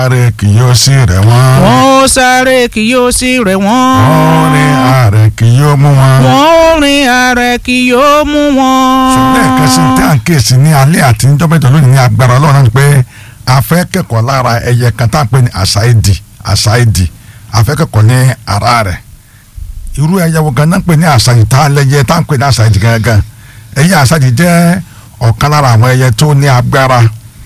sáré kì yóò sí rẹ̀ wọ́n. wọ́n ó sáré kì yóò sí rẹ̀ wọ́n. wọ́n rin ààrẹ kì yóò mú wọn. wọ́n ó rin ààrẹ kì yóò mú wọn. ṣùgbọ́n ẹ̀ka sí tí à ń kíyèsí ní alẹ́ àti níjọ́mẹ́jọ lónìí ní agbára ọlọ́run náà ni pé a fẹ́ kẹ́kọ̀ọ́ lára ẹyẹ kan tá à ń pè ní àṣàìdì àṣàìdì a fẹ́ kẹ́kọ̀ọ́ ní ara rẹ̀ irú ẹyẹ wo gan náà ń pè ní àṣàìdì tá a lẹ́yẹ tá à ń pè ní àṣàìdì gangan ẹyẹ àṣàìdì jẹ́ ọ̀kan lára àwọn ẹyẹ tó ní agbára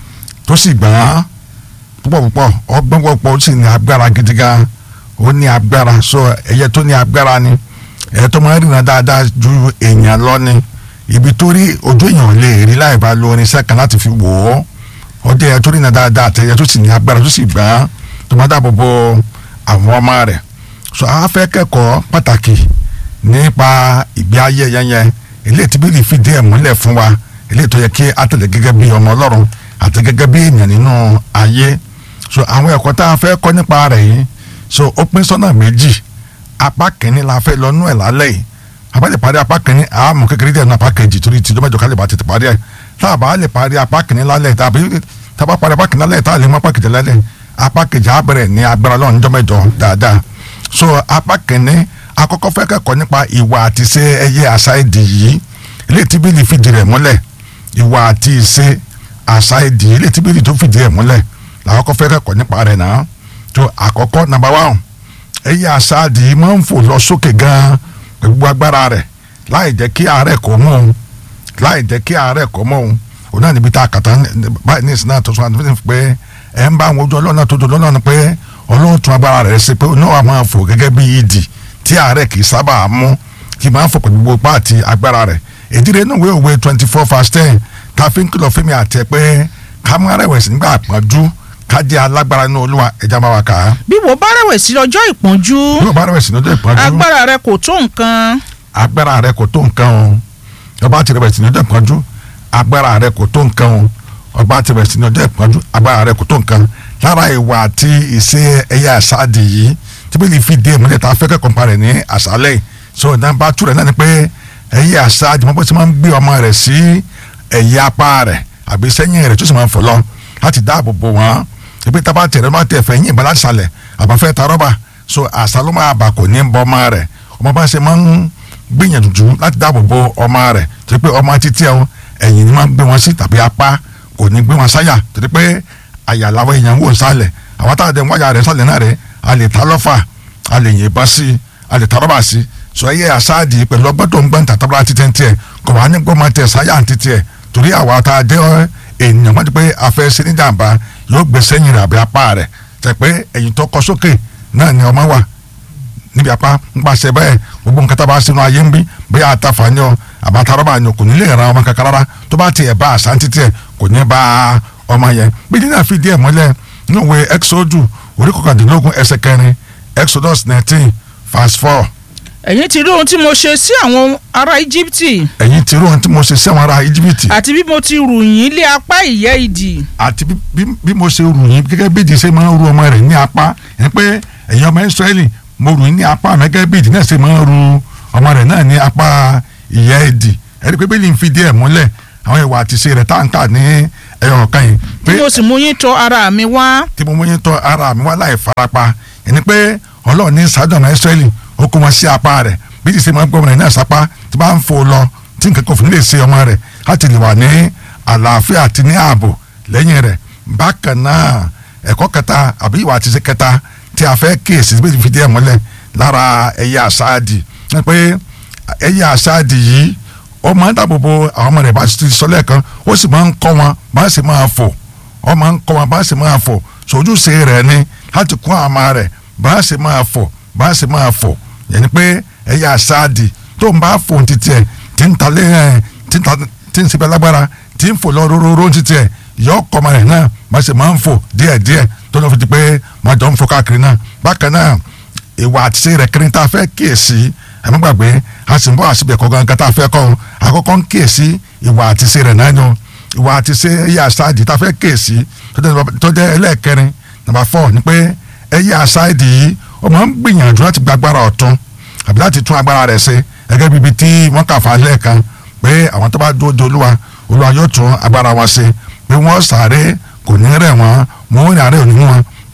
tó sì gbọ́n púpọ̀ púpọ̀ ọgbọ́n púpọ̀ ó sì ní agbára gidi gan ó ní agbára so ẹyẹ tó ní agbára ni ẹyẹ tó máa ń rìnà dáadáa ju èèyàn lọ ni ibi tó rí ojú èèyàn lè rí láì bá lo irinṣẹ́ kan láti fi wò ó ọdẹ ẹyẹ tó rìnà dáadáa àti ẹyẹ tó sì ní agbára tó sì gbọ́n tó máa dáàbò bo àwọn ọmọ rẹ̀ so a fẹ́ kẹ́kọ̀ọ́ pàtàkì nípa ìgbé ayé yẹn yẹn eléyìí tí bíbélì fìdí ẹ̀ múlẹ̀ fún wa eléyìí tó yẹ kí a tẹ̀lé gẹ́gẹ́ bí ọmọ ọlọ́run àti gẹ́gẹ́ bí èèyàn nínú ayé so àwọn ẹ̀kọ́ tá a fẹ́ kọ́ nípa rẹ̀ yìí so ó pín sọ́nà méjì apá kìíní la fẹ́ lọ nú ẹ̀ lálẹ́ yìí àbá lè parí apá kìíní àmọ́ kékeré díẹ̀ nínú apá kejì torí tí lọ́mọdé ká lè bá tètè parí ẹ̀ tá a bá lè parí apá kìíní lálẹ́ tàbí tá a bá parí apá kìíní lálẹ́ tá a lè mú apá kejì lálẹ́ apá kejì á bẹ̀rẹ̀ ní agbára lọ́run níjọ́ mẹ́jọ dáadáa so apá kìíní akọ́kọ́ fẹ́ kẹ́kọ̀ọ́ nípa ìwà àti ṣe ẹyẹ àṣà èdè yìí eléyìí tí bíbélì fìdí rẹ̀ múlẹ̀ ìwà àti ìṣe àṣà èdè yìí eléyìí tí bíbélì tó fìdí rẹ̀ múlẹ̀ làwọn kọ́ fẹ́ kẹ́kọ̀ọ́ nípa rẹ̀ náà tó àkọ́kọ́ nàmbà wà ẹyẹ àṣà èdè yìí máa ń fò lọ sókè gan-an pẹ̀lú gbogbo agbára rẹ̀ láì jẹ́ kí àárẹ̀ kò mú òun láì jẹ́ kí àárẹ̀ kò mú òun òun náà níbi tá a kàtà báyìí ní ìsìn náà tó sọ àti fún pé ẹ̀ ń bá àwọn ojú ọlọ́run náà tó dùn lọ́nà pé ọlọ́run tún agbára rẹ̀ ṣe pé oníwà máa fò gẹ́gẹ́ bí ìdì tí àárẹ̀ kì í sábà mú kì í máa fò pẹ̀lú gbogbo pààtì agbára rẹ̀ ìdílé inú ìwé òwe twenty four verse ten ta fi ń kìlọ̀ fún mi àti ẹ pé ká mú arẹ̀wẹ̀sì nígbà àpọ́njú ká jẹ́ alágbára nínú olúwa ẹja máa wà ká. bí wo bá rẹ̀wẹ̀sì lọ́jọ́ ìpọ́njú bí wọ́n bá arẹ̀wẹ̀sì lọ́jọ́ ìpọ́njú agbára rẹ kò tó nǹkan agbára rẹ kò tó nǹkan o ọba ti rẹ̀wẹ̀sì lọ́jọ́ ìpọ́njú agbára rẹ kò tó nǹkan o ọba ti rẹ̀wẹ̀sì lọ́jọ́ ìpọ́njú agbára rẹ kò tó nǹkan lára ìwà àti ìṣe ẹ̀yà àṣàdì yìí tí bí lè fi dé ìmúlẹ̀ tá a fẹ́ kẹ́kọ̀ọ́ parẹ̀ ní àṣálẹ̀ so nàbà túrẹ̀ náà ni pé ẹ̀yà àṣàdì mọ́ bó ti máa ń gbé ọmọ rẹ̀ sí ẹ̀yà apá rẹ̀ àbí sẹ́yìn rẹ̀ tó sì máa ń fò lọ láti dáàbò bò wọ́n ebi tá a bá tẹ̀rẹ̀ máa tẹ̀ fẹ́ yín ìbọn láti sàlẹ̀ àbáfẹ́ ta rọ́bà so àṣà ló máa bà kò ní bọ́ ọmọ rẹ̀ ọmọ bá ṣe máa ń gbìyànjú láti dáàbò bo ọmọ rẹ̀ torí pé ọmọ títí ẹ̀ ẹ̀yìn ni máa ń gbé wọn sí tàbí apá kò ní gbé wọn sáyà torí pé àyà làwọn èèyàn ń wò sálẹ̀ àwọn táwọn ẹ̀dẹ̀ wáyà rẹ̀ sálẹ̀ náà rẹ̀ a lè ta lọ́fà a lè yìnbọn sí a lè ta rọ́bà sí sọ ẹyẹ àṣáàdì pẹ̀lú ọgbọ́n tó ń gbọ́n tàtàbọ̀lá títẹ̀ tiẹ̀ kò wá ní gbọ́n máa tẹ̀ sáyà títí ẹ̀ torí àwa tá a jẹ́ ènìyàn wọ́n ti pé afẹ́ sí ní jàǹbá yóò gbé sẹ́yìn rẹ̀ àbí apá rẹ̀ tẹ̀ pé ẹ̀yìn tó kọ sókè náà ni ọmọ wà níbi apá ń pàṣẹ bẹ́ẹ̀ gbogbo nǹkan tá a bá sínú ayé ń bí bóyá àtàfà ni ọ àbátarọ́bà ni o kò ní lè ran ọmọ kankan rárá tó bá tiẹ̀ bá àṣà títí ẹ̀ kò ní bá ọmọ yẹn bí nínú àfidí ẹ̀ mọ́lẹ̀ nínú ìwé exodus orí kọkàndínlógún ẹsẹ̀ kẹrin exodus nineteen verse four ẹ̀yin ti rí ohun tí mo ṣe sí àwọn ará íjíbítì ẹ̀yin ti rí ohun tí mo ṣe sí àwọn ará íjíbítì àti bí mo ti rù yín lé apá ìyẹ́ idì àti bí- bí bí mo ṣe rù yín gẹ́gẹ́ bí ìdí ṣe máa ń ru ọmọ rẹ̀ ní apá ẹni pé ẹ̀yin ọmọ Ísírẹ́lì mo rù yín ní apá mi gẹ́gẹ́ bí ìdí náà ṣe máa ń ru ọmọ rẹ̀ náà ní apá ìyá ìdì ẹni pé bíbélì ń fi díẹ̀ múlẹ̀ àwọn ìwà àti ṣe rẹ̀ tá à ń kà ní ẹyọ ọ̀kan yìí pé bí mo sì mú yín tọ̀ ara mi wá tí mo mú yín tọ̀ ara mi wá láì farapa ẹni pé Ọlọ́run ní sáájú ọmọ Ísírẹ́lì ó kó wọn sí apá rẹ̀ bí ti ṣe máa ń gbọ́ ọmọ rẹ̀ náà sápá tí bá ń fò lọ tí nǹkan kan fún lè ṣe ọmọ rẹ̀ láti lè wà ní àlàáfíà àti ní ààbò lẹ́yìn rẹ̀ bákan náà ẹ̀kọ́ kẹta àbí ìwà àti ṣe kẹta tí a fẹ́ kíyèsí bí ti fi díẹ̀ mọ́lẹ̀ lára ẹ̀yà àṣáàdì ní pé ẹ̀yà àṣáàdì yìí ó máa ń dáàbò bo àwọn ọmọ rẹ̀ bá ti sọ lẹ́ẹ̀kan ó sì máa ń kọ́ wọn bá sì máa fò ó máa ń kọ́ wọn bá sì máa fò sojúṣe rẹ̀ ni láti kún àwọn ọmọ rẹ̀ bá sì máa fò bá sì máa fò yẹn ni pé ẹ̀yà àṣáàdì tó ń bá fò títí ẹ̀ tí ń ta lé ẹ̀ tí ń ta tí ń sebẹ̀ lágbára tí ń fò lọ róróró títí ẹ̀ yọ ọkọ ọmọ rẹ̀ náà bá sì máa ń fò díẹ̀díẹ̀ tó lọ́ fi di pé máa jọ ń fò káàkiri náà bákan náà ìwà àtiṣe rẹ̀ kiri tá a fẹ́ kíyèsí ẹ̀mí gbàgbé a sì ń bọ́ àṣìbẹ̀ kọ́ gangan tá a fẹ́ kọ́ ọ́n àkọ́kọ́ ń kíyèsí ìwà àtiṣe rẹ̀ náà yan ìwà àtiṣe ẹ̀yà àṣáàdì tá a fẹ́ kíyèsí tó jẹ́- tó jẹ́ ẹlẹ́ẹ̀kẹrin nàbà fọ́ ni pé ẹ̀yà àṣáàdì yìí ó máa ń gbìyànjú láti gba agbára ọ̀tún àbí láti tún agbára rẹ̀ ṣe gẹ́gẹ́ bíbi tí wọ́n kà fà á lẹ́ẹ̀kan pé àwọn tó bá dúró de olúwa olúwa yóò tún agbára wọn ṣe pé wọ́n sáré kò ní rẹ̀ wọ́n wọ́n rìn àárẹ̀ òní wọn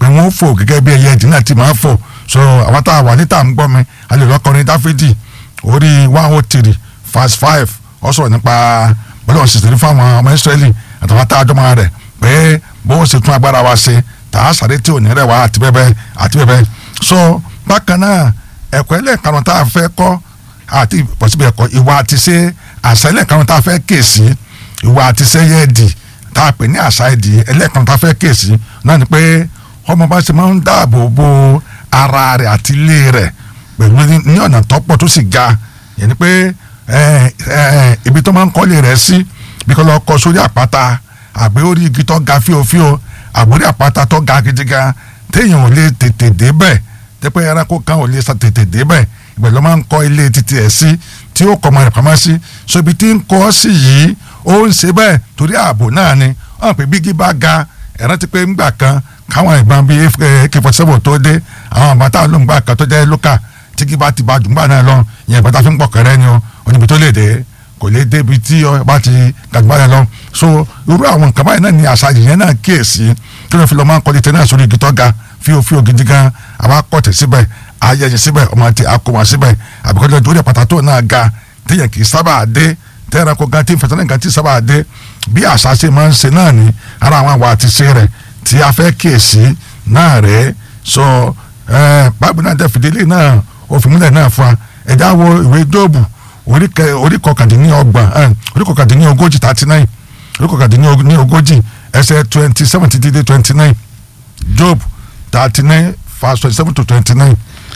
pé wọ́n fò gẹ́gẹ́ bí ẹyẹ ìdí náà ti máa fò so àwọn tá a wà níta ń gbọ́ mi a lè lọ́kọrin dáfídì orí one oh three verse five ó sọ̀rọ̀ nípa bọ́lá òṣìṣẹ́ fáwọn ọmọ ìsírẹ́lì àtàwọn tá a jọ máa rẹ̀ pé bó ṣe tún agbára wa ṣe tá a sáré tí ò ní rẹ̀ wá àti bẹ́ẹ̀ bẹ́ẹ̀ àti bẹ́ẹ̀ bẹ́ẹ̀ so bákan náà ẹ̀kọ́ ẹlẹ́ẹ̀karùn tá a fẹ́ kọ́ àti pọ̀sibẹ̀ ẹ̀kọ́ ìwà àti ṣe àṣà ẹlẹ́ẹ̀karùn tá a fẹ́ kèsì ìwà àti ṣe yẹ́ ẹ̀dì tá a pè ní àṣà ẹ̀dì ẹlẹ́ẹ̀karùn tá a fẹ́ kèsì náà ni pé ọmọ bá ṣe máa ń dáàbò bo ara rẹ̀ àti ilé rẹ̀ pẹ̀lú ní ọ̀nà tọ́pọ̀ tó sì ga yẹn ni pé ibi tó máa ń kọ́lé rẹ̀ sí bí kò lọ kọ́ sórí àpáta àgbẹ̀ orí igi tó ga fíofío àgbórí àpáta tó ga gidigan téèyàn ò lè tètè débẹ̀ tẹ́pẹ́ ẹranko kan ò lè sa tètè débẹ̀ ibẹ̀ ló máa ń kọ́ ilé títí ẹ̀ sí tí ó kọ́ ọmọ rẹ̀ pamọ́ sí so ibi tí ń kọ́ sí yìí ó ń ṣe bẹ́ẹ̀ torí ààbò náà ni wọ́n pè bígí bá ga ẹ̀rán ti pé ńgbà kan káwọn ìbọn bíi ak forty seven tó dé àwọn àbátà ló ń gbà kan tó jẹ́ lókà tí kí bá ti bá jùgbà náà lọ ìyẹn ìbátà fi ń pọ̀ kẹrẹ́ ni o oníbi tó lè dé kò lè débi tí ọba ti gàdúgbà náà lọ so irú àwọn nǹkan báyìí náà ni àṣà yìnyẹn náà kíyèsí tí wọ́n fi lọ́ máa ń kọ́ létí náà sórí igi tó ga fíofío gidi gan àwa kọ̀tẹ̀ síbẹ̀ ayẹyẹ síbẹ̀ ọmọ àti akọmọ síbẹ̀ àbíkọ́jọ́ torí àpàtà tó náà ga téèyàn kì í sábà dé tẹ́ẹ̀rẹ́ kó gan tí fẹsẹ̀ gan tí sábà dé bí àṣà ṣe máa ń ṣe náà ni ara àwọn àwa àti ṣe rẹ̀ tí a fẹ́ kíyèsí náà rẹ̀ sọ báàbù náà dẹ́fìdílé náà òfìmúlẹ̀ náà fún wa ẹ̀dá wo ìwé jóòbù orí kọkàndínlọ́gbọ̀n orí kọkàndínlógójì thirty nine orí kọkàndínlógójì ẹsẹ̀ twenty seven títí dé twenty nine job thirty nine verse twenty seven to twenty nine.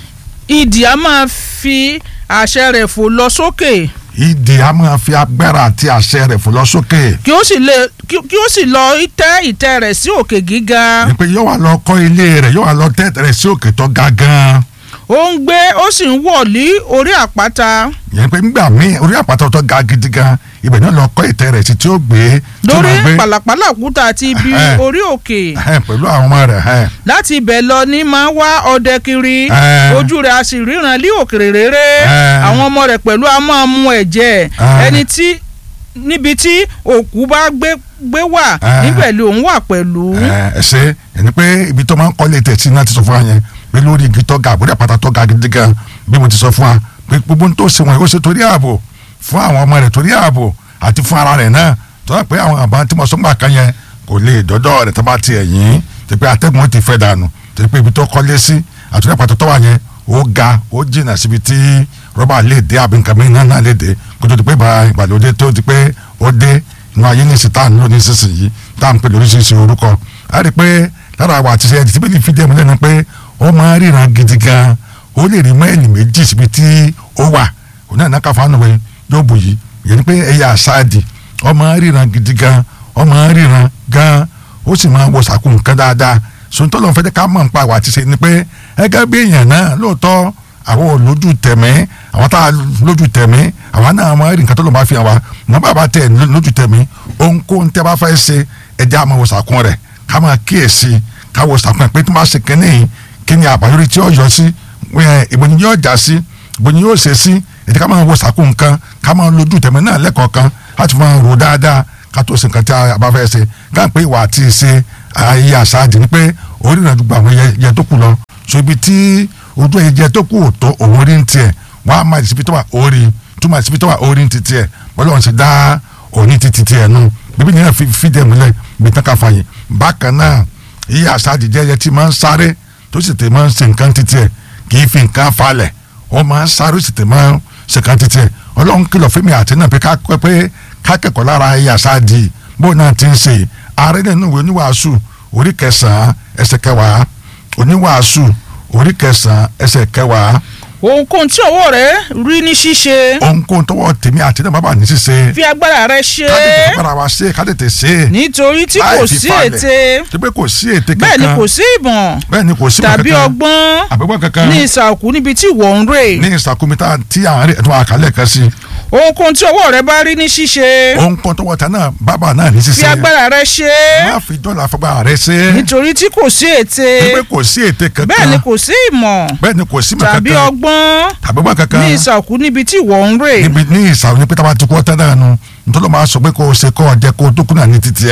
ìdì a máa fi àṣẹ rẹ̀ fò lọ sókè. ìdì a máa fi agbára àti àṣẹ rẹ̀ fò lọ sókè. kí ó sì lè kí ó sì lọ tẹ́ ìtẹ́ rẹ̀ sí òkè gíga. ní pé yóò wá lọ kọ́ ilé rẹ̀ yóò wá lọ tẹ́ rẹ̀ sí òkè tó ga gan-an. ó ń gbé ó sì ń wọ̀ lí orí àpáta. yẹn pé nígbà míì orí àpáta tó ga gidi gan ibẹ̀ náà lọ kọ́ ìtẹ́ rẹ̀ sí tí ó gbé. lórí pàlàpàlà òkúta àti ibi orí òkè. pẹ̀lú àwọn ọmọ rẹ̀. láti ibẹ̀ lọ ní máa wá ọdẹ kiri ojú rẹ̀ a sì ríran lí òkèrè rere àwọn ọmọ rẹ̀ pẹ̀lú a máa mu ẹ̀jẹ̀ ẹni tí níbi tí òkú bá gbé gbé wà níbẹ̀ ló ń wà pẹ̀lú. ẹ ṣe ẹni pé ibi tó máa ń kọ́lé tẹ̀sí náà ti sọ fún wa yẹn pé lórí igi tó ga àbúrò àpáta tó ga gidi gan bí mo ti sọ fún wa pé gbogbo tó ṣe wọn yóò ṣe torí ààbò fún àwọn ọmọ rẹ̀ torí ààbò àti fún ara rẹ̀ náà tó yà pé àwọn àbá tí mo sọ gbà kan yẹn kò lè dọ́dọ̀ rẹ̀ tó bá tiẹ̀ yín tó pé atẹ́gùn ti fẹ́ dànù tó pé ibi tó kọ́lé sí àtúndì àpáta tó wà yẹn ó ga ó jìnnà síbi tí rọ́bà lè dé àbí nǹkan mìíràn náà lè dé kó tó di pé ìgbàlódé tó di pé ó dé inú ayé ní ìsìtá ní lónìí sísìnyí tá à ń pè lóríṣiríṣi orúkọ a rí i pé lára àwọn àtiṣe ẹ̀dí tí bíbélì fìdí ẹ̀ múlẹ̀ ni pé ó máa ń ríran gidi gan ó lè rí mẹ́ẹ̀lì méjì síbi tí ó wà òun náà náà fáwọn ọ̀nà yóò bù yìí yẹn ni pé ẹ̀yà àṣáàdì ó máa ń ríran gidi gan ó máa ń ríran gan ó sì máa ń wo sàkó nǹkan dáadáa sọ̀tọ́ lọ́n fẹ́ẹ́ ká mọ̀ nípa àwọn àtiṣe ni pé ẹgẹ́ bí èèyàn náà lóòótọ́ àwọn olójú tẹ̀mí àwọn tá a lójú tẹ̀mí àwọn náà máa rí nǹkan tó lọ́ máa fi hàn wá mọ bàbá tẹ̀ lójú tẹ̀mí ohunkóhun tẹ́ bá fẹ́ ṣe ẹja máa wo sàkún rẹ̀ ká máa kíyèsí ká wo sàkún rẹ̀ pé tí wọ́n bá ṣe kínní kíni àbáyọrí tí ó yọ sí ìbò ni yóò já sí ìbò ni yóò ṣe sí ètò ká máa wo sàkún nǹkan ká máa lójú tẹ̀mí náà lẹ́kọ̀ọ̀kan láti máa rò dáadáa ká tó ṣe nǹkan tí a bá fẹ́ ṣe ká pé ìwà àti ṣe ayé àṣáájì ni pé orí ìrìnàjò gba àwọn ẹyẹ tó kù lọ so ibi tí ojú ẹyẹ tó kù tó òun rí ń tiẹ̀ wọ́n á máa ìsibí tó wà orí tó máa ìsibí tó wà orí ń ti tiẹ̀ bọ́lá wọn ti dá òní ti ti tiẹ̀ nù bíbí nìyẹn fi fìdí ẹ̀ múlẹ̀ bí tán ká fààyè bákan náà iye àṣáájì jẹ́ ẹyẹ tí máa ń sáré tó sì tẹ̀ máa ń ṣe nǹkan ti tiẹ̀ kì í fi nǹkan falẹ̀ ó máa ń sáré ó sì tẹ̀ máa ń ṣe nǹkan ti tiẹ̀ ọlọ́run kìlọ̀ fún mi àti náà pé ká pé ká kẹ́kọ̀ọ́ lára iye àṣáájì bó náà ti ń ṣe ààrẹ nínú ìwé oníwàásù orí kẹsàn-án ẹsẹ̀ kẹwàá oníwàásù orí kẹsàn-án ẹsẹ̀ kẹwàá. ohunkóhun tí ọwọ́ rẹ rí ní ṣíṣe. ohunkóhun tọwọ́ tèmi àti náà bàbá ní ṣíṣe. fi agbára rẹ ṣe. ká tètè agbára wa ṣe ká tètè ṣe. nítorí tí kò sí ète. tí pé kò sí ète kankan. bẹ́ẹ̀ ni kò sí ìmọ̀. bẹ́ẹ̀ ni kò sí ìmọ̀ kankan. tàbí ọgbọ́n. àbẹ̀gbọ́n kankan. ní ìsàkú níbi tí ìwọ ń rè. ní ìsàkú mi tí àwọn ẹ̀dùn àkàlẹ̀ kan sí ohunkóhun tí ọwọ́ rẹ bá rí ní ṣíṣe. ohunkóhun tọwọ́ ta náà bàbá náà ní ṣíṣe. fi agbára rẹ ṣe. má fi dọ́là fagbára rẹ ṣe. nítorí tí kò sí ète. pé kò sí ète kankan. bẹ́ẹ̀ ni kò sí ìmọ̀. bẹ́ẹ̀ ni kò sí ìmọ̀ kankan. tàbí ọgbọ́n. tàbí ọgbọ́n kankan. ní ìsàkú níbi tí ìwọ ń rè. níbi ní ìsàkú ní pété bá ti kọ́ tán náà nu nítorí máa sọ pé kò ṣe kọ́ ọ̀jẹ̀ kó tó kúnà ní títí ẹ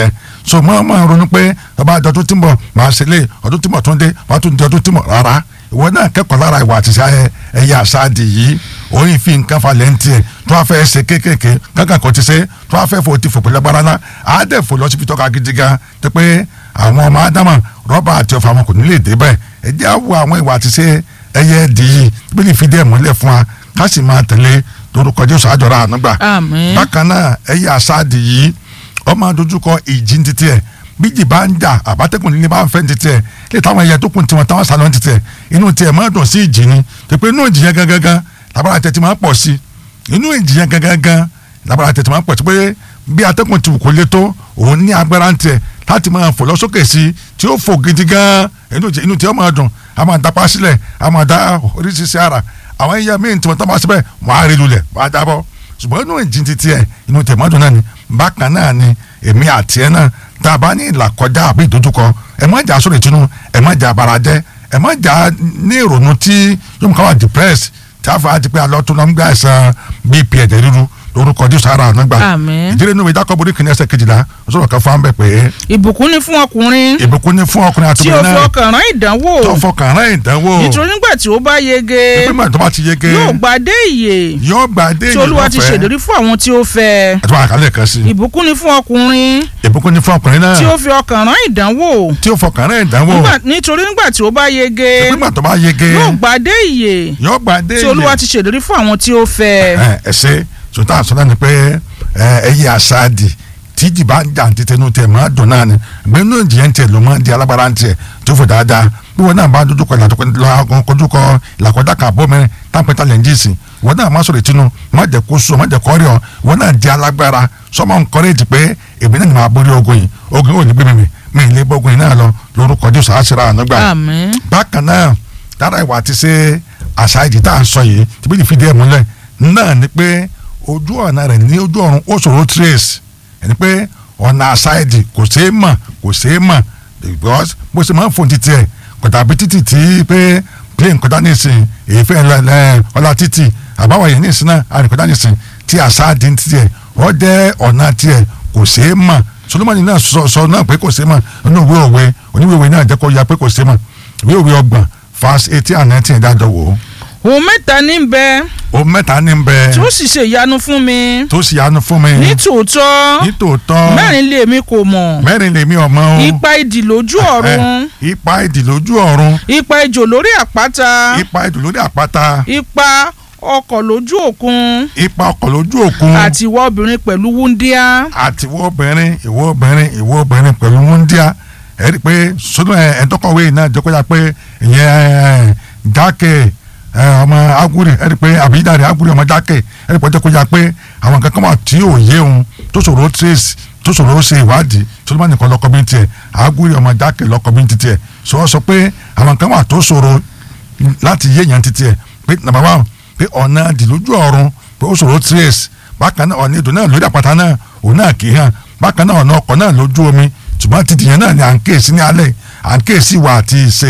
so mọ́ mọ́ ronú pé ọba àjọ tó ti mọ̀ máa ṣe lé ọdún tí mọ̀ tó ń dé wàá tún di ọdún tí mọ̀ rárá ìwọ náà kẹ́kọ̀ọ́ lára ìwà àti ṣe ẹ̀yà àṣàdì yìí oyin fi nǹkan falẹ̀ ń tiẹ̀ tó wàá fẹ́ ṣe kéékèèké kankan kò ti ṣe tó wàá fẹ́ fò ti fò pẹ̀lú agbára náà àádẹ́ fò lọ síbi tọ́ka gidi gan tó pé àwọn ọmọ ádámà rọ́bà àti ọ̀fà wọn kò ní lè dé bẹ́ẹ̀ ẹ jẹ́ àwọ̀ àwọn ìwà àti ṣe ẹyẹ ẹ̀dì yìí bí lè fi dé ẹ̀mọ́lẹ̀ fún wa ká sì máa tẹ̀lé lórúkọ Jésù àjọra ànúgbà Àmín. bákan náà ẹyẹ àṣàdì yìí ọmọ adójúkọ ìjì ń títí ẹ̀ bíjì bá ń jà àbátẹ́kùn nílé bá ń fẹ́ títí ẹ̀ lè táwọn ẹyẹ tó kùn tiwọn táwọn sálọ títí ẹ̀ inú tiẹ̀ máa dùn sí ìjì ni pé inú ìjì yẹn gangan lábára tẹ̀ tí máa pọ̀ sí inú ìjì yẹn gangan lábára tẹ̀ tí máa pọ̀ sí pé bí atẹ́kùn ti wù kó lé tó òun ní agbára ń tiẹ̀ láti máa fò lọ sókè sí tí ó fò gidi gan inú tí inú tí ó máa dùn a máa dapá sílẹ̀ a máa da oríṣiríṣi ara àwọn ẹyẹ míì tí wọ́n tọ́ bá síbẹ̀ wọ́n á rí lulẹ̀ wọ́n á jábọ́ ṣùgbọ́n inú ìjì ti tiẹ̀ inú tẹ̀ mọ́dún náà ni bákan náà ni èmi àti ẹ náà tá a bá ní ìlàkọjá àbí ìdojúkọ ẹ má jà sórí ìtinú ẹ má jà bara jẹ ẹ má jà ní ìrònú tí yóò mú ká wà depressed tí a fà á ti pé alọ́ tó lọ́ ń gbà ẹ̀sán bp ẹ̀jẹ̀ ríru lórúkọ jésù ara àná gbà Àmín. ìdílé inú ìwé jákọ́ borí kìnìún ẹsẹ̀ kejìlá ó sọ̀rọ̀ kan fún abẹ́ pé ìbùkún ni fún ọkùnrin ìbùkún ní fún ọkùnrin àti tí ó obìnrin fi náà ọkàn rán ìdánwò tó fọkàn rán ìdánwò nítorí nígbà tí ó bá yege ẹgbẹ́ mọ̀ tó bá ti yege yóò gbadé ìyè yóò gbà dé tí olúwa ti ṣèlérí fún àwọn tí ó fẹ́ àti wọn àkàlẹ̀ kan sí ìbùkún ni fún ọkùnrin ìbùkún ní fún ọkùnrin náà tí ó fi ọkàn rán ìdánwò tí ó fọkàn rán ìdánwò Nígbà- nítorí nígbà tí ó bá yege ẹgbẹ́ mọ̀ tó bá yege yóò gbadé ìyè yóò gbà dé tí olúwa ti ṣèlérí fún àwọn tí ó fẹ́ ẹ ẹ ṣe sọtá àsọdá ni pé ẹ ẹyẹ àṣàdì tíjì bá ń jà ní tẹnu tẹ máa dùn náà ni gbẹnu ìjìyẹn tiẹ ló máa di alágbára ń tiẹ tó fò dáadáa bí wọn náà bá dojú kọ ìlàkọ kojú kọ ìlàkọjá kan àbọ mẹ́rin táǹpẹtà lẹńjìsì wọn náà má sọ̀rọ̀ ìtinú má jẹ kó sùn má jẹ kọrí ọ wọn náà di alágbára sọmọ nkọrẹjì pé èmi náà ni màá borí ogun yìí ogun yìí ò ní gbé mi mi mi ì lè bọ ogun yìí náà lọ lórúkọ Jésù àṣírà ànágbà àmín bákan náà dára ìwà àti ṣe àṣà ìdí tá à ń sọ yìí tí bí fìdí ẹ̀ múlẹ̀ náà ni pé ojú ọ̀nà rẹ̀ ní ojú ọ̀run ó ṣòro trace ẹni pé ọ̀nà àṣà ìdí kò ṣeé mọ̀ kò ṣeé mọ̀ because bó ṣe máa ń fòun títí ẹ̀ kò tàbí títì tí pé plane kọjá nísìn èyí fẹ́ lẹ́ ọlá títì àbáwọ̀ yẹn nísìn náà àrùn kọjá nísìn tí àṣà ìdí ń títì ẹ̀ ó jẹ́ ọ̀nà tiẹ̀ kò ṣeé mọ̀ Solomoni náà sọ sọ náà pé kò ṣeé mọ̀ nínú ìwé òwe oníwèé òwe náà jẹ́ kó ya pé kò ṣeé mọ̀ ìwé òwe ọgbọ̀n verse eighteen and nineteen dájọ́ wò ó òun mẹ́ta ní bẹ o mẹ́ta ní bẹ tí ó sì ṣe ìyanu fún mi tó sì yanu fún mi ní tòótọ́ nítòótọ́ mẹ́rin lé mi kò mọ̀ mẹ́rin lèmi ọmọ o ipa idì lójú ọ̀run Eh, ipa ìdì lójú ọ̀run ipa ejò lórí àpáta ipa ìdì lórí àpáta ipa ọkọ̀ lójú òkun ipa ọkọ̀ lójú òkun àti ìwọ obìnrin pẹ̀lú wúndíá àti ìwọ obìnrin ìwọ obìnrin ìwọ obìnrin pẹ̀lú wúndíá ẹ rí i pé sọdún ẹ ẹdọkọwé náà jẹ́ kó yà pé ìyẹn jákè ẹ, ọmọ aguri ẹ rí i pé àbídàrí aguri ọmọ jákè ẹ rí i pé jẹ́ kó yà pé àwọn nǹkan kan wà tí ò yé òun tó ṣòro trace tó ṣòro ṣe ìwádìí sọdún nìkan lọkọ bí tiẹ̀ aguri ọmọ jákè lọkọ bí tiẹ̀ sọ wọ́n sọ pé àwọn nǹkan wà tó ṣòro láti yé yẹn títí ẹ̀ pé nàbà wà pé ọ̀nà dìlójú ọ̀run pé ó ṣòro trace bákan náà ọ̀nà ètò náà lórí àpáta náà òun náà kì í hàn bákan náà ọ̀nà ọkọ̀ náà lójú omi ṣùgbọ́n títì yẹn náà ni à ń kíyèsí ní alẹ́ à ń kíyèsí ìwà àti ìṣe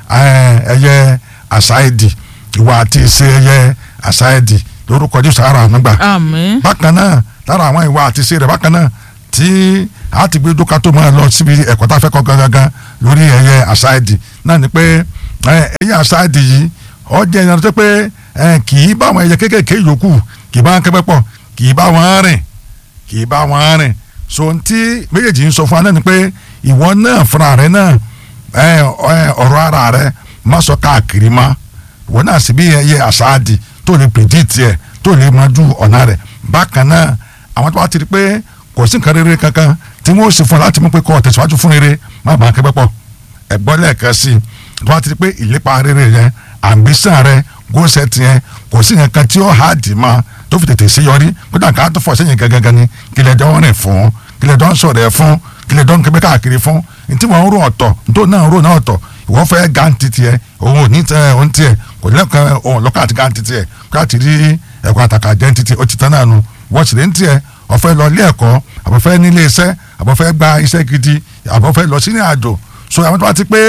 eh, ẹyẹ àṣàìdì ìwà àti ìṣe ẹyẹ àṣàìdì lórúkọ Jésù ara ànúgbà àmín bákan náà lára àwọn ìwà àti ìṣe rẹ̀ bákan náà tí a ti gbé dókà tó máa lọ síbi ẹ̀kọ́ tá a fẹ́ kọ́ gangan lórí ẹyẹ àṣàìdì náà ni pé eh, ẹyẹ àṣàìdì yìí ó jẹ́ ìyàrá tó pé eh, kì í bá àwọn ẹyẹ kéékèèké yòókù kì í bá wọn kẹ́pẹ́ pọ̀ kì í bá wọn rìn kì í bá wọn rìn so ntí méjèèjì ń sọ fún wa náà ni pé ìwọ náà fúnra rẹ náà ẹ ẹ ọ̀rọ̀ ara rẹ má sọ káàkiri má ìwọ náà sì bí ẹyẹ àṣáàdì tó lè predict ẹ tó lè mọjú ọ̀nà rẹ bákan náà àwọn tó bá ti rí pé kò sí nǹkan rere kankan tí wọ́n sì fún ọ láti mú pé kọ́ ọ tẹ̀síwájú fún rere má bàa kẹ́pẹ́ pọ̀ ẹ̀gbọ́n lẹ́ẹ̀kan sí i tó bá ti rí pé ìlépa rere yẹn ambition rẹ gósẹ̀t yẹn kò sí nǹkan tí ó hàdì mọ́ tó fi tètè ṣe yọrí kódà ká tó fọ sẹ́yìn gangan ni kílẹ̀ dán rìn fún kílẹ̀ dán sọ̀rọ̀ ẹ̀ fún kílẹ̀ dán kébé káàkiri fún ntí wọn ń rò ọ̀tọ̀ ntó náà ń rò náà ọ̀tọ̀ ìwọ fẹ́ gáǹtì tiẹ̀ òun ò ní tẹ òun tiẹ̀ kò lẹ́kàn òun lọ́kàn àti gáǹtì tiẹ̀ káàtì rí ẹ̀kọ́ àtàkà jẹ́ ntí tiẹ̀ ó ti tán náà nu wọ́n sì lé ń tiẹ̀ ọ̀fẹ́ lọ ilé ẹ̀kọ́ àbọ̀fẹ́ nílé iṣẹ́ àbọ̀fẹ́ gba iṣẹ́ gidi àbọ̀fẹ́ lọ sí ní àjò so àwọn tó bá ti pé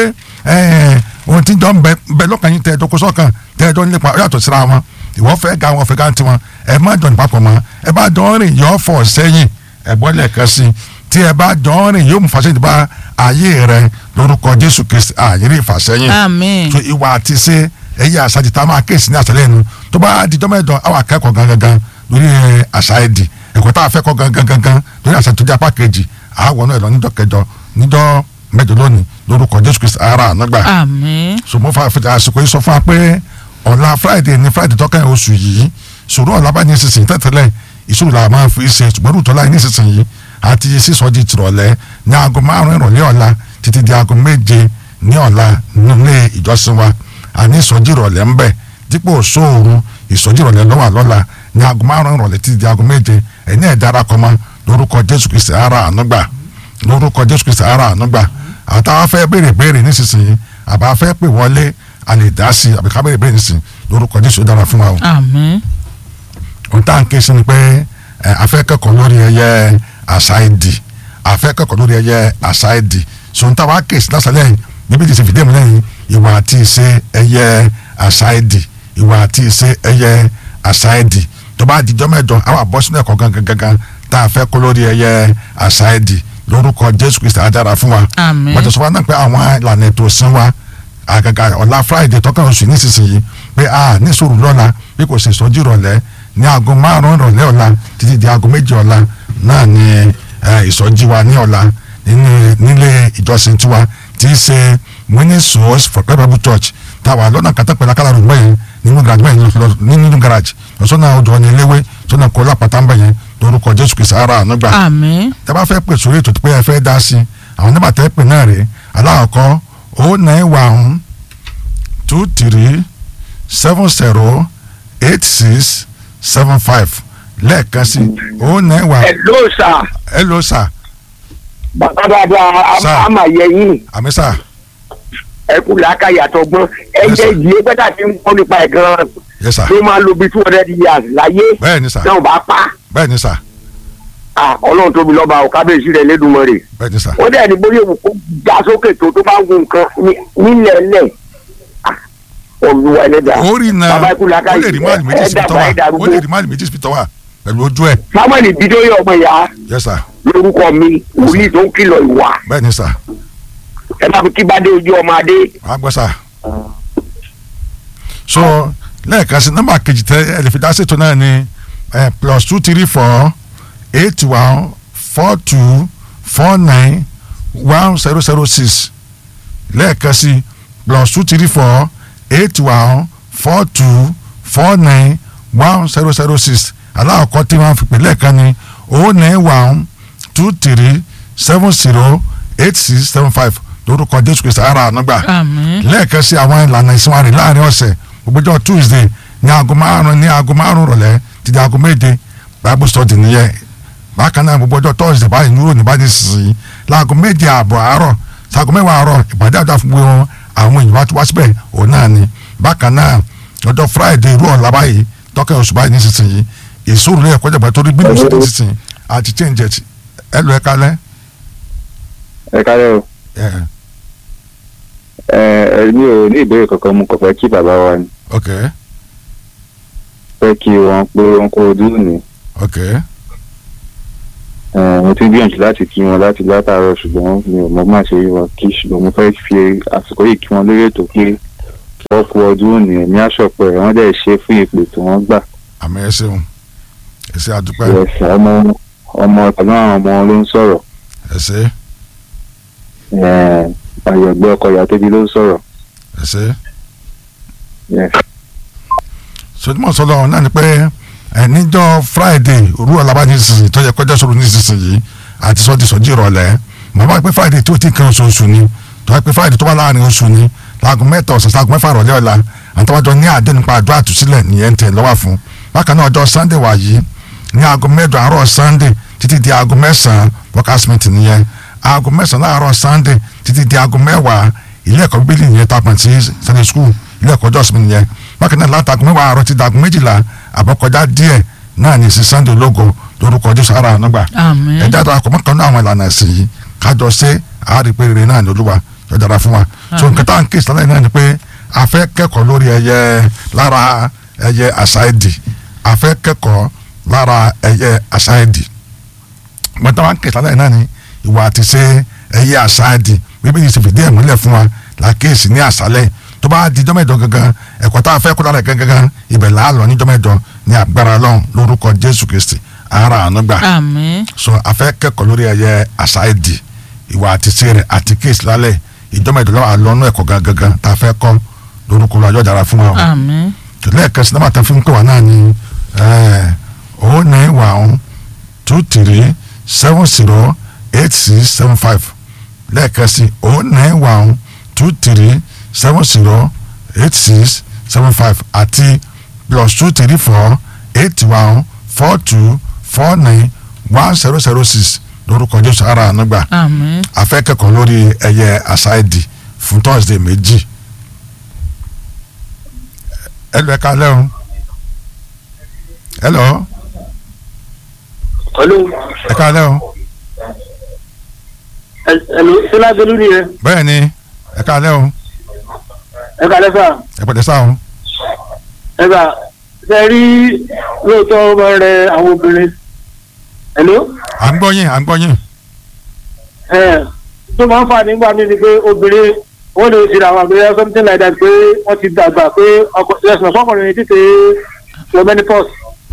ohun tí jọ ń bẹ bẹ lọ́kàn yín tẹ ẹjọ́ kó sọ́kàn tẹ ẹjọ́ nípa yàtọ̀ síra wọn ìwọ fẹ́ ga wọn fẹ́ ga tiwọn ẹ má jọ nípa pọ̀ mọ́ ẹ bá jọ rìn yọ fọ̀ sẹ́yìn ẹ bọ́ lẹ́ẹ̀kan sí i tí ẹ bá jọ ń rìn yóò mú fàṣẹyìn bá ayé rẹ lórúkọ jésù kristi àyèrè ìfàṣẹyìn àmín so ìwà àti ṣe ẹyẹ àṣàjì tá a máa kéèsì ní àṣàlẹ̀ ẹnu tó bá di dọ́mẹ́dọ̀ àwọn akẹ́kọ̀ọ́ gangan lórí àṣà ẹ̀dì ẹ̀kọ́ tá a fẹ́ kọ́ gangan gangan lórí àṣà tó jẹ́ apá kejì àwọn náà lọ níjọ́ kẹjọ níjọ́ mẹ́jọ lónìí lórúkọ jésù kristi ara ànágbà àmín so mo fa fi àsìkò yìí sọ fún wa pé ọ̀la friday ní friday tọ́kàn oṣù yìí ṣòro ọ̀la bá ní sísìn tẹ́tẹ́lẹ̀ ìṣòro la máa fi ṣe ṣùgbọ́n rúùtọ́ láì ní sísìn yìí àti sísọjí tìrọ̀lẹ́ ní aago márùn ìrọ̀lẹ́ ọ̀la títí di aago méje ní ọ̀la nílé ìjọsìn wa àní ìsọjí ìrọ̀lẹ́ ń bẹ̀ dípò sóòru ìsọjí ìrọ̀lẹ́ lọ́wọ́ àlọ́la ní aago márùn ìrọ̀lẹ́ títí di aago méje ẹ̀ní ẹ̀ darapọ̀ mọ́ lórúkọ jésù kristi ara ànúgbà lórúkọ jésù kristi ara ànúgbà àtàwọn afẹ́ béèrè béèrè nísinsìnyí àbá fẹ́ pè wọlé a lè dá sí àbí ká béèrè béèrè nísinsìnyí lórúkọ jésù dára fún wa o àmín ohun tá à ń ké sí ni pé ẹ afẹ́ kẹ́kọ̀ọ́ lórí ẹyẹ àṣà èdè afẹ́ kẹ́kọ̀ọ́ lórí ẹyẹ àṣà èdè sọ̀n tá a wá ké sí lásàlẹ̀ yìí níbi tí ìsèfìdí mi lẹ́yìn ìwà àti ìṣe ẹyẹ àṣà èdè ìwà àti ìṣe ẹyẹ àṣà èdè tó bá dijọ́ mẹ́jọ àwọn àbọ̀ sínú ẹ̀kọ́ gangan gangan tá a fẹ́ kọ́ lórí ẹyẹ àṣà èdè lórúkọ jésù kristi adára fún wa àmín wọ́n ti sọ fún wa náà pé àwọn ìlànà ètò ìsìn wa àgàgà ọ̀la friday tọ́kàn oṣù nísinsìnyí pé a ní sùúrù lọ́la bí kò sì sọ́jú ìrọ̀lẹ́ ní aago márùn-ún ìrọ̀lẹ́ ọ̀la títí di aago méjì ọ̀la náà ni eh, ìsọjí wa ní ọ̀la nínú- nílé ìjọsìn tiwa tí í ṣe winning souls for Christ Bible church táwa lọ́nà kàtàpẹ̀lá kálárò gbẹ̀yìn nínú garage bẹ́ẹ̀ lọ nínú garage lọ́sọ́nà odò ọ̀nà eléwé sọ́nà kọ́lá pátá ń bẹ̀yẹn lórúkọ jésù kìí sára ànúgbà àmín tẹ́ bá fẹ́ pè sórí ètò tó pé ẹ fẹ́ dá sí i àwọn nígbà tẹ́ pè náà rèé aláàkọ́ o nine one two three seven zero eight six seven five lẹ́ẹ̀kan sí o nine one Hello sir hello sir bàbá dáadáa Sir. àmà yẹyìn àmì sir ẹkú làákà yàtọ̀ gbọ́n ẹ̀jẹ̀ sir. ìdílé pẹ́tà tí ń kọ́ nípa ẹ̀ gan-an yes sir ló máa lo bí two hundred years láyé bẹ́ẹ̀ ni sir náà bá pa bẹ́ẹ̀ ni sir Ah, ọlọ́run tóbi lọ́ba ò kábíyèsí rẹ̀ lẹ́dùnmọ́rè bẹ́ẹ̀ ni sir ó dẹ̀ ní bóyá òun kó já sókè tó tó bá ń gun nǹkan ní- nílẹ̀ lẹ̀ Ah, olúwa ẹlẹ́dàá orí náà bàbá ikú làákà ó lè rí máàlì méjì ẹ̀ síbi dàgbà tọ́wà ẹ̀ ó darúgbó lè rí máàlì méjì síbi tọ́wà pẹ̀lú ojú ẹ̀ samuel bidoye ọmọ ìyá yes sir lórúkọ mi wòlíì tó ń kìlọ̀ ìwà bẹ́ẹ̀ ni sir ẹ má fi kí bá dé ojú ọmọ adé wàá gbọ́ sir so lẹ́ẹ̀kan sí nọ́mbà kejì tẹ ẹ lè fi dá ṣètò náà ni eh, plus two three four eight one four two four nine one zero zero six lẹ́ẹ̀kan sí plus two three four eight one four two four nine one zero zero six aláàkọ́ tí wọ́n fi pè lẹ́ẹ̀kan ni o nine one two three seven zero eight six seven five lórúkọ jésù kristu ara ànúgbà àmín lẹ́ẹ̀kan sí àwọn ìlànà ìsinmi láàrin ọ̀sẹ̀ gbogbo tuesday ní aago márùn ní aago márùn rọ̀lẹ́ ti di aago méje bible study nìyẹn bákan náà gbogbo ọjọ́ thursday báyìí ní ìròyìn báyìí sísìn láago méje ààbọ̀ àárọ̀ sago mẹ́wàá àárọ̀ ìpàdé àjọ fún gbogbo àwọn èèyàn wá wá síbẹ̀ òun náà ni bákan náà ọjọ́ friday irú ọ̀la báyìí tọ́kẹ́ oṣù báyìí nísinsìnyí ìṣòro lẹ́yìn kọjá pẹ̀lú torí bínú sí nísinsìnyí àti change it ẹ lọ ẹ kalẹ́ ẹ kárẹ́ o ẹ ẹ ẹ mi ò ní ìbéèrè kankan mo kàn fẹ́ kí bàbá wa ni ok fẹ́ kí wọn pé wọn kó ojú ní ok ẹ mo ti ń gbìyànjú láti kí wọn láti látàárọ̀ ṣùgbọ́n mi ò mọ má ṣe rí wọn kí ṣùgbọ́n mo fẹ́ fi àsìkò yìí kí wọn lórí ètò pé wọ́n kú ọdún òní ẹ̀mí àṣọpọ̀ ẹ̀ wọ́n dẹ̀ ṣe fún ìpè tí wọ́n gbà àmì ẹ ṣeun ẹ ṣe àdúpẹ́ ẹ̀sìn ọmọ ọmọ pẹ̀lú àwọn ọmọ wọn ló ń sọ̀rọ̀ ẹ ṣe àyẹ̀gbẹ́ ọkọ ìyá tóbi ló ń sọ̀rọ̀ ẹ ṣe. Yes. sọdúnmọ̀ sọlọ náà ni pé ẹ níjọ́ friday òru ọ̀làbá ní sísìn tó yẹ kọjá sọ̀rọ̀ ní sísìn yìí àti sọ́ọ́ di sọ́jí ìrọ̀lẹ́ mọ̀ bá pé friday tó ti kan oṣooṣù ni tó yẹ pé friday tó wà láàrin oṣù ni láago mẹ́ta ọ̀sán sáago mẹ́fà ìrọ̀lẹ́ ọ̀la àtàwájọ ní àdé nípa àdó àtúnṣílẹ̀ nìyẹn tẹ̀ lọ́wọ́ fún bákan náà ọjọ́ sunday wà yìí ní aago mẹ́jọ àárọ̀ sunday títí di aago mẹ́sàn-án workers meeting nìyẹn aago mẹ́sàn-án láàárọ̀ sunday títí di aago mẹ́wàá ilé ẹ̀kọ́ bíbélì nìyẹn tapọ̀ sí sunday school ilé ẹ̀kọ́ jọ́sìn nìyẹn bákan náà látàgùn mẹ́wàá àárọ̀ ti dàgùn méjìlá àbọ̀kọjá díẹ̀ náà ní sí sunday ológo lórúkọ jésù ara ànágbà àmín ẹ̀dá tó akọ̀ mọ́kànlá àwọn ìlànà ẹ̀sìn yìí kájọ ṣe àárí pé rere náà ní olúwa yóò dára fún wa so nǹkan tá à ń kí ìsìlẹ̀ náà ni pé a fẹ́ kẹ́kọ̀ọ́ lórí ẹyẹ lára ẹyẹ àṣà èdè a fẹ́ kẹ́kọ̀ọ́ lára ẹyẹ àṣà èdè gbọ́dọ̀ wá ń kí ìsìlẹ̀ náà ni ìwà àti ṣe ẹyẹ àṣáàdì bíbélì ti fìdí ẹ̀ múlẹ̀ fún wa làkèésí ní àṣálẹ̀ tó bá di jọ́mẹ̀jọ gangan ẹ̀kọ́ tá a fẹ́ kó lára ẹ̀ gangan ibẹ̀ là á lọ ní jọ́mẹ̀jọ ní agbára Ọlọ́run lórúkọ Jésù Kristi ara àánú gbà àmín so a fẹ́ kẹ́kọ̀ọ́ lórí ẹyẹ àṣáàdì ìwà àti ṣe rẹ̀ àti kéèsì lálẹ́ ìjọ́mẹ̀jọ lọ́wọ́ àlọ́nú ẹ̀kọ́ gangan tá a fẹ́ kọ́ lórúkọ Ọlọ́run dára fún wa o àmín lẹ́ẹ̀kan sí náà fi ń pè wá náà ní oh nine one two three seven zero eight six seven five lẹ́ẹ̀kan sí oh nine one two three seven zero eight six seven five àti plus two three four eight one four two four nine one zero zero six lórúkọ Jésù ara ànúgbà àmín afẹ́kẹ́kọ̀ọ́ lórí ẹyẹ àṣàìdì fún Thursday méjì ẹ lọ ẹ ká lẹ́hùn ẹ lọ Hello. ẹ ká lẹ́hùn Hello. Sọlá Belú ni ẹ. bẹ́ẹ̀ ni ẹ ká lẹ́hùn Ẹ kàlẹ́ sà. ẹ pẹ̀lẹ́ sáhùn Ẹ gbà ṣe rí lóòótọ́ ọmọ rẹ àwọn obìnrin. Hello. à ń gbọ́ yín à ń gbọ́ yín Ẹ tó máa ń fà nígbà mí ni pé obìnrin wọ́n lè ṣe àwọn àgbẹ̀yẹ something like that pé wọ́n ti dàgbà pé ọkọ̀ ẹ̀sìn ọ̀fọ́kùnrin ní títí wọ menopause.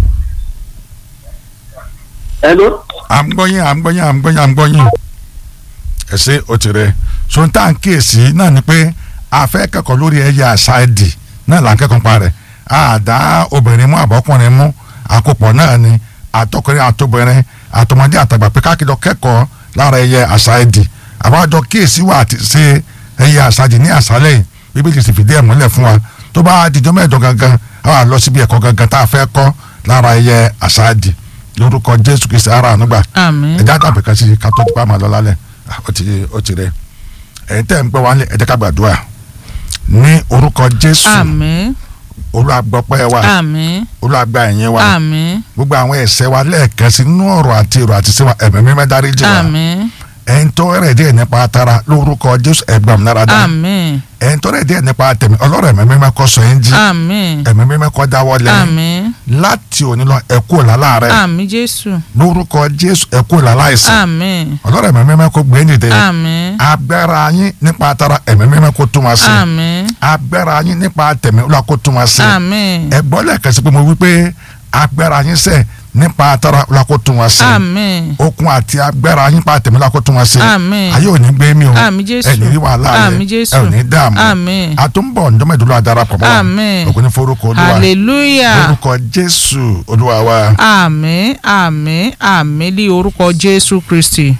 Hello. à ń gbọ́ yín à ń gbọ́ yín à ń gbọ́ yín à ń gbọ́ yín ẹ ṣe ó ti rẹ so n tá à ń kíyèsí náà ni pé a fẹ́ kẹ́kọ̀ọ́ lórí ẹyẹ àṣàìdì náà là ń kẹ́kọ̀ọ́ pa rẹ̀ àdá obìnrin mú àbọ̀kùnrin mú àkópọ̀ náà ni àtọkùnrin àtobìnrin àtọmọdé àtàgbà pé káàkiri kẹ́kọ̀ọ́ lára ẹyẹ àṣàìdì àbájọ kíyèsí wà àti ṣe ẹyẹ àṣàìdì ní àṣálẹ̀ yìí bíbélì sì fìdí ẹ̀ múlẹ̀ fún wa tó bá dijọ́ mẹ́jọ gangan a wà lọ síbi ẹ̀kọ́ gangan tá a fẹ́ kọ́ lára ẹyẹ àṣàìdì lórúkọ Jésù Kristi ara ànúgbà àmín ẹjẹ àtàbí kan sí ká tó ti pa máa lọ lálẹ́ Ah, ó ti ó ti rẹ ẹ̀yin tẹ́ ń gbọ́ wá lé ẹ jẹ́ ká gbàdúrà ní orúkọ Jésù àmín Olúwa gbọ́ pẹ́ wa àmín Olúwa gba ẹ̀yìn wa àmín gbogbo àwọn ẹ̀ṣẹ̀ wa lẹ́ẹ̀kan sí nínú ọ̀rọ̀ àti èrò àti sẹ́wà ẹ̀mí mímọ́ dáríjì wa àmín ẹ̀yin tó rẹ̀ díẹ̀ nípa tara lórúkọ Jésù ẹ̀gbọ́n nára dá àmín ẹ̀yin tó rẹ̀ díẹ̀ nípa tẹ̀mí ọlọ́rọ̀ ẹ̀mí mímọ́ kó sọ yín jí àmín ẹ̀mí mímọ́ kó dáwọ́ lẹ́yìn àmín láti òní lọ ẹ kú làlá rẹ àmín Jésù lórúkọ Jésù ẹ kú làlá ìsìn àmín ọlọ́rọ̀ ẹ̀mí mímọ́ kó gbé nìdẹ́ àmín agbára yín nípa tara ẹ̀mí mímọ́ kó tún wá sí àmín agbára yín nípa tẹ̀mí ọlọ́run kó tún wá sí àmín ẹ gbọ́ lẹ́ẹ̀kan sí pé mo wí pé agbára yín sẹ̀ nípa tara ọlọ́run kó tún wá sí àmín okun àti agbára yín nípa tẹ̀mí ọlọ́run kó tún wá sí Àmín. ayé ò ní gbé mi o Àmín Jésù. ẹ ní rí wàhálà rẹ Àmín Jésù. ẹ ò ní dààmú Àmín. àtúnbọ̀ ǹdọ́mẹ̀dúró adarapọ̀ mọ́ wa Àmín. ògùn ní forúkọ olúwa hallelujah orúkọ jésù olúwa wa àmín àmín àmín ní orúkọ Jésù Kristi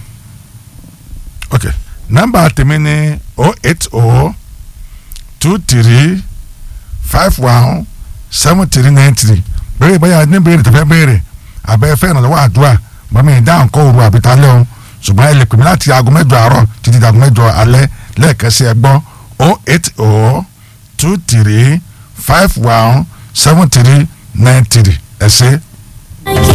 ok nọ́mbà tèmi ni o eight o two three five one seven three nine three béèrè báyà ní béèrè tó fẹ́ béèrè àbẹ́ fẹ́ ìrànlọ́wọ́ àdúrà mọ́mí ìdáhùn kọ́ òru àbí talẹ́ o ṣùgbọ́n ẹ lè pè mí láti aago mẹ́jọ àárọ̀ títí di aago mẹ́jọ alẹ́ lẹ́ẹ̀kan sí ẹ gbọ́ o eight o two three five one seven three nine three ẹ ṣé. Thank you.